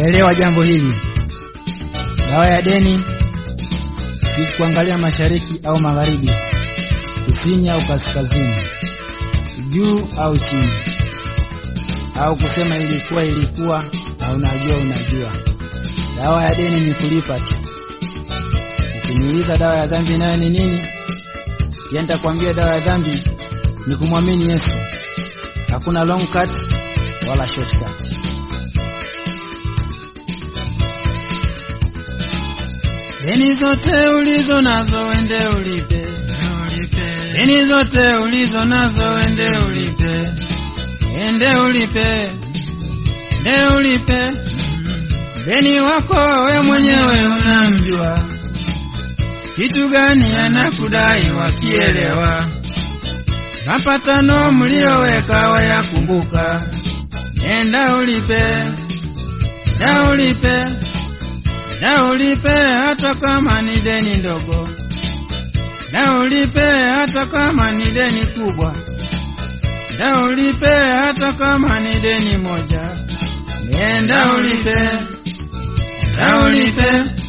Elewa jambo hili, dawa ya deni si kuangalia mashariki au magharibi, kusini au kaskazini, juu au chini, au kusema ilikuwa ilikuwa na unajua unajua. Dawa ya deni ni kulipa tu. Ukiniuliza dawa ya dhambi nayo ni nini, pia nitakwambia dawa ya dhambi ni kumwamini Yesu. Hakuna long cut wala shortcut. Deni zote ulizo nazo wende ulipe, deni zote ulizo nazo wende ulipe, ende ulipe, ende ulipe. Deni wako we mwenyewe unamjua, kitu gani anakudai wakielewa, mapatano mlioweka wayakumbuka, nenda ulipe, nenda ulipe na ulipe hata kama ni deni ndogo, na ulipe hata kama ni deni kubwa, na ulipe hata kama ni deni moja, nenda ulipe, na ulipe,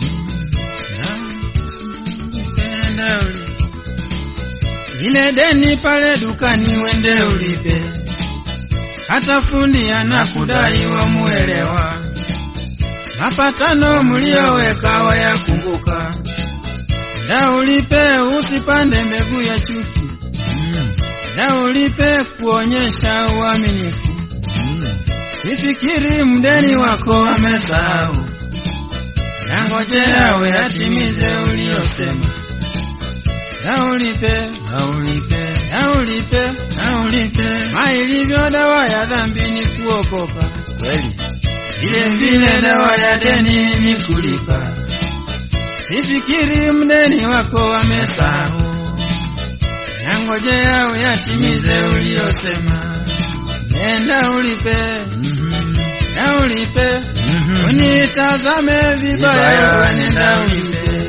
nenda ulipe ile deni pale dukani, wende ulipe, hata fundi anakudai wamuelewa mapatano mlioweka wayakumbuka, na ulipe, usipande mbegu ya chuki, na ulipe kuonyesha uaminifu. Sifikiri mdeni wako amesahau, na ngojea we atimize uliosema. Na ulipe, na ulipe, na ulipe, na ulipe. Mailivyo dawa ya dhambi ni kuokoka kweli vile vile dawa ya deni ni kulipa. Sifikiri mdeni wako amesahau, na ngojea uyatimize uliyosema. Nenda ulipe, na ulipe, unitazame vibaya, nenda ulipe.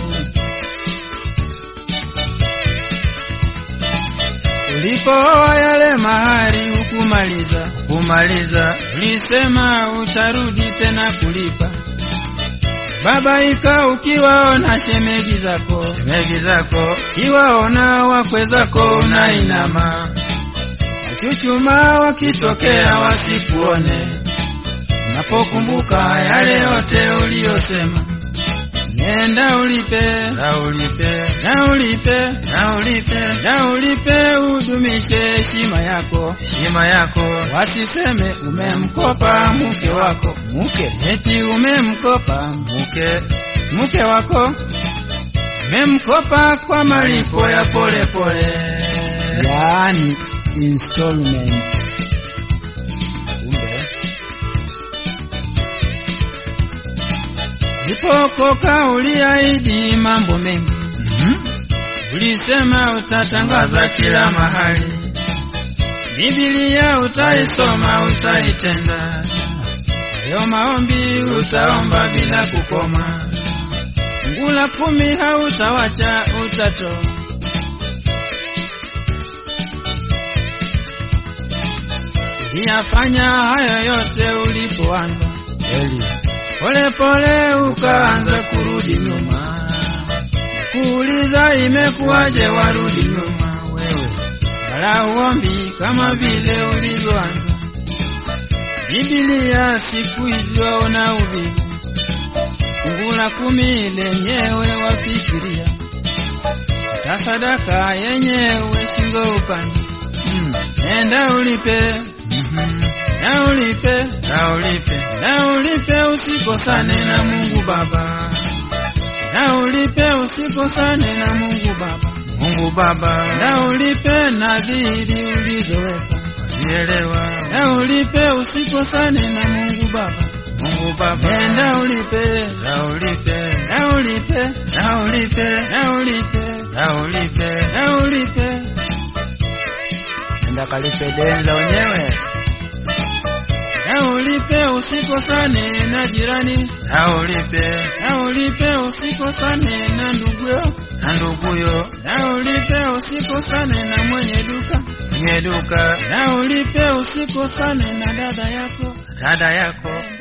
Ulipooa yale mahari hukumaliza kumaliza, ulisema utarudi tena kulipa. Babaika ukiwaona shemeji zako shemeji zako, kiwaona wakwe zako unainama, wachuchuma wakitokea wasikuone, unapokumbuka yale yote uliyosema. Nenda ulipe, na ulipe, na ulipe, na ulipe, na ulipe, udumishe heshima yako, heshima yako. Wasiseme umemkopa mke wako, mke eti umemkopa mke, mke wako umemkopa kwa malipo ya pole pole, yaani installment. Ulipokoka uliahidi mambo mengi, ulisema utatangaza kila mahali, Biblia utaisoma, utaitenda, hayo maombi utaomba bila kukoma, fungu la kumi hautawacha, utatoa. Uliyafanya hayo yote ulipoanza pole pole ukaanza kurudi nyuma, kuuliza imekuwaje warudi nyuma wewe, wala uombi kama vile ulivyoanza. Biblia siku hizi waona uvivu, fungu la kumi lenyewe wafikiria, hata sadaka yenyewe shingo upande. Mm, nenda ulipe na ulipe, na ulipe, na ulipe, usikosane na Mungu Baba, na ulipe, usikosane na Mungu Baba, Mungu Baba, na ulipe nadhiri ulizoweka zielewa, na ulipe, usikosane na Mungu Baba, Mungu Baba, nenda ulipe, na ulipe, na ulipe, na ulipe, na ulipe, na ulipe, na ulipe, nenda kalipe deni la wenyewe na ulipe usikosane na jirani, na ulipe na ulipe usikosane na nduguyo, na nduguyo na ulipe usikosane na mwenye duka, mwenye duka na ulipe usikosane na dada yako, dada yako